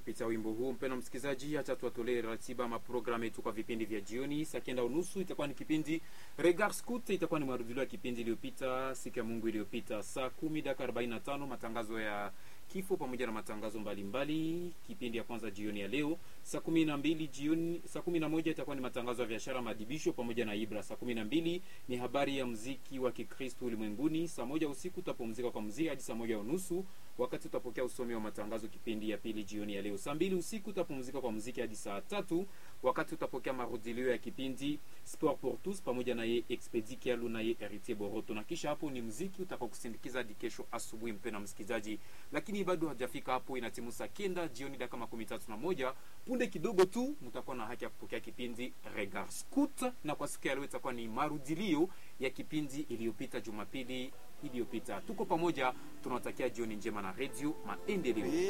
kupitia wimbo huu. Mpendwa msikilizaji, acha tuwatolee ratiba maprogramu yetu kwa vipindi vya jioni. Saa kenda unusu itakuwa ni kipindi Regard Scout, itakuwa ni marudhulio ya kipindi iliyopita siku ya Mungu iliyopita. Saa kumi dakika arobaini na tano matangazo ya kifo pamoja na matangazo mbalimbali mbali. Kipindi ya kwanza jioni ya leo saa kumi na mbili jioni, saa kumi na moja itakuwa ni matangazo ya biashara, madibisho pamoja na Ibra. Saa kumi na mbili ni habari ya mziki wa Kikristo ulimwenguni. Saa moja usiku utapumzika kwa mziki hadi saa moja unusu wakati utapokea usomi wa matangazo kipindi ya pili jioni ya leo. Saa mbili usiku utapumzika kwa muziki hadi saa tatu wakati utapokea marudilio ya kipindi Sport pour tous pamoja na ye Expedi Kialu na ye Heritier Boroto, na kisha hapo ni muziki utakao kusindikiza hadi kesho asubuhi, mpendwa msikilizaji. Lakini bado hajafika hapo, inatimu saa kenda jioni dakika makumi tatu na moja punde kidogo tu mtakuwa na haki ya kupokea kipindi Regard Scout, na kwa siku ya leo itakuwa ni marudilio ya kipindi iliyopita Jumapili iliyopita. Tuko pamoja, tunawatakia jioni njema na Radio Maendeleo.